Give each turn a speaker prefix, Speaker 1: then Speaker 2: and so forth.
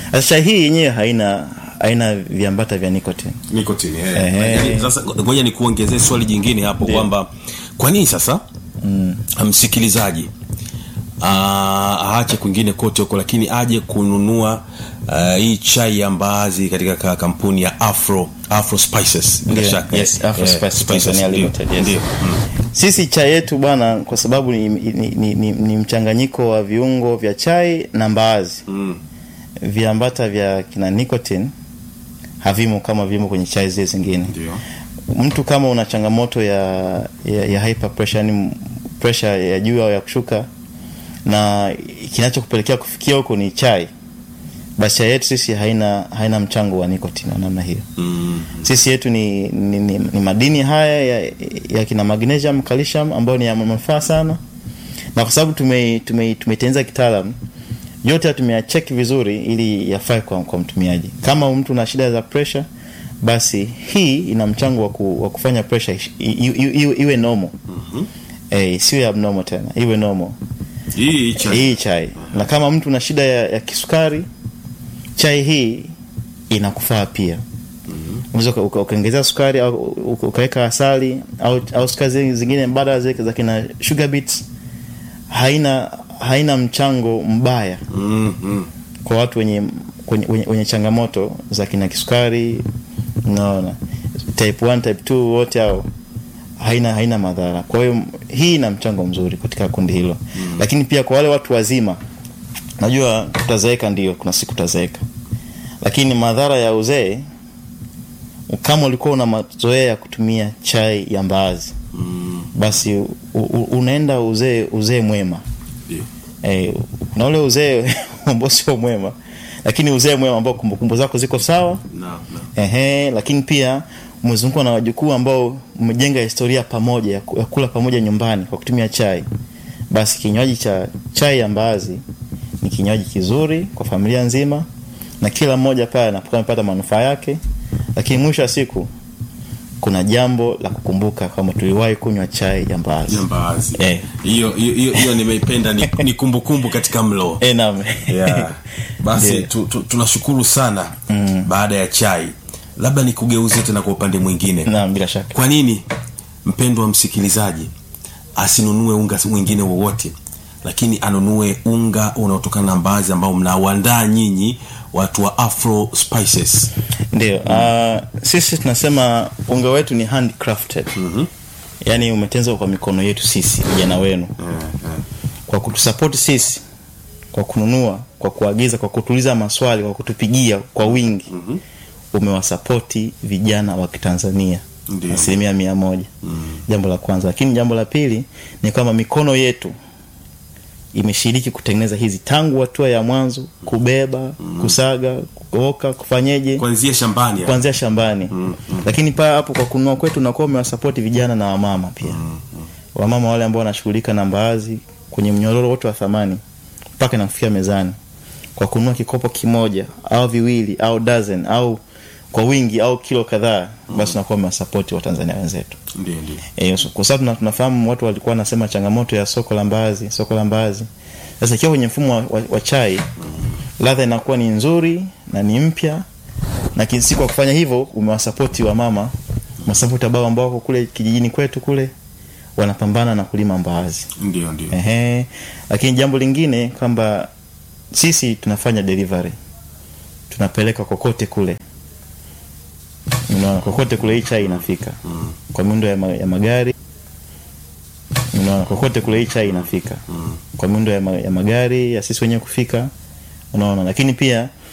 Speaker 1: Sasa chai hii yenyewe haina haina viambata vya nicotine.
Speaker 2: Nicotine, eh.
Speaker 1: Ehe.
Speaker 2: Yaani, Sasa ngoja nikuongezee swali jingine hapo kwamba kwa nini sasa msikilizaji ah, aache kwingine kote huko lakini aje kununua ah, hii chai ya mbaazi katika ka- kampuni ya Afro Afro Spices bila
Speaker 1: Ndio,
Speaker 2: shaka.
Speaker 1: yes, Afro
Speaker 2: Eh,
Speaker 1: Spices
Speaker 2: Spices,
Speaker 1: Tanzania
Speaker 2: ndio,
Speaker 1: Limited, yes.
Speaker 2: ndio. Mm.
Speaker 1: Sisi chai yetu bwana, kwa sababu ni, ni, ni, ni, ni mchanganyiko wa viungo vya chai na mbaazi
Speaker 2: Mm.
Speaker 1: viambata vya kina nicotine havimo kama vimo kwenye chai zile zingine.
Speaker 2: Ndio.
Speaker 1: Mtu kama una changamoto ya, ya, ya hyper pressure, yani pressure ya juu au ya kushuka, na kinachokupelekea kufikia huko ni chai, basi chai yetu sisi haina haina mchango wa nicotine wa namna hiyo.
Speaker 2: Mm.
Speaker 1: Sisi yetu ni, ni, ni, ni madini haya ya, ya kina magnesium, calcium ambayo ni ya manufaa sana, na kwa sababu tume tume tumetengeneza kitaalam yote haya tumeyacheki vizuri ili yafae kwa, kwa mtumiaji. Kama mtu na shida za pressure, basi hii ina mchango wa, ku, wa kufanya pressure ish- i- i- iwe, iwe normal eh, isiwe abnormal tena, iwe normal
Speaker 2: Hii chai.
Speaker 1: hii chai. Na kama mtu na shida ya, ya kisukari, chai hii inakufaa pia. Unaweza uka- uka- ukaongezea sukari au uka- ukaweka asali au, au sukari zi- zingine mbadala zile za kina sugar beets, haina haina mchango mbaya
Speaker 2: Mm, mm.
Speaker 1: kwa watu wenye wenye, wenye, wenye changamoto za kina kisukari unaona type 1 type 2 wote hao haina haina madhara kwa hiyo hii ina mchango mzuri katika kundi hilo mm. lakini pia kwa wale watu wazima najua tutazeeka ndio kuna siku tutazeeka lakini madhara ya uzee kama ulikuwa una mazoea ya kutumia chai ya mbaazi
Speaker 2: Mm.
Speaker 1: basi u, u, unaenda uzee uzee mwema
Speaker 2: Ndio.
Speaker 1: eh, kuna ule uzee ambao sio mwema lakini uzee mwema ambao kumbukumbu zako ziko sawa
Speaker 2: Na, na.
Speaker 1: ehe, lakini pia umezungukwa na wajukuu ambao mmejenga historia pamoja ya ku- ya kula pamoja nyumbani kwa kutumia chai basi kinywaji cha chai ya mbaazi ni kinywaji kizuri kwa familia nzima na kila mmoja pale anapokuwa amepata manufaa yake lakini mwisho wa siku kuna jambo la kukumbuka kwamba tuliwahi kunywa chai ya mbaazi
Speaker 2: Ya mbaazi.
Speaker 1: Eh.
Speaker 2: Hiyo hiyo hiyo- hiyo nimeipenda ni, ni kumbukumbu katika mlo.
Speaker 1: Eh, naam.
Speaker 2: yeah. basi
Speaker 1: Ndio.
Speaker 2: tu, tu, tunashukuru sana mm. baada ya chai labda nikugeuzie tena kwa upande mwingine
Speaker 1: naam bila shaka
Speaker 2: kwa nini mpendwa msikilizaji asinunue unga mwingine wowote lakini anunue unga unaotokana na mbaazi ambao mnauandaa nyinyi watu wa afro spices
Speaker 1: ndio uh, sisi tunasema unga wetu ni handcrafted mm-hmm. yaani umetenzwa kwa mikono yetu sisi vijana wenu kwa kutusapoti sisi kwa kununua kwa kuagiza kwa kutuuliza maswali kwa kutupigia kwa wingi mm-hmm. umewasapoti vijana wa kitanzania
Speaker 2: Ndio.
Speaker 1: asilimia mia moja mm. jambo la kwanza lakini jambo la pili ni kwamba mikono yetu imeshiriki kutengeneza hizi tangu hatua ya mwanzo kubeba mm. kusaga kuoka kufanyeje
Speaker 2: kuanzia shambani hapa.
Speaker 1: kuanzia shambani mm, mm. lakini paa hapo kwa kununua kwetu unakuwa umewasapoti vijana na wamama pia mm, mm. wamama wale ambao wanashughulika na mbaazi kwenye mnyororo wote wa thamani mpaka inafikia mezani kwa kununua kikopo kimoja au viwili au dozen au kwa wingi au kilo kadhaa basi unakuwa umewasapoti watanzania wenzetu
Speaker 2: ndio ndio
Speaker 1: E, so- kwa sababu tuna- tunafahamu watu walikuwa wanasema changamoto ya soko la mbaazi soko la mbaazi sasa ikiwa kwenye mfumo wa, wa, wa chai ladha inakuwa ni nzuri na ni mpya na kinsi kwa kufanya hivyo umewasapoti wa mama masapoti ambao ambao wako kule kijijini kwetu kule wanapambana na kulima mbaazi
Speaker 2: ndio ndio
Speaker 1: Ehe. Lakini jambo lingine kwamba sisi tunafanya delivery, tunapeleka kokote kule, unaona, kokote kule hii chai inafika
Speaker 2: Mm.
Speaker 1: kwa miundo ya, ma, ya magari, unaona, kokote kule hii chai inafika
Speaker 2: Mm.
Speaker 1: kwa miundo ya, ma, ya magari ya sisi wenyewe kufika, unaona. Lakini pia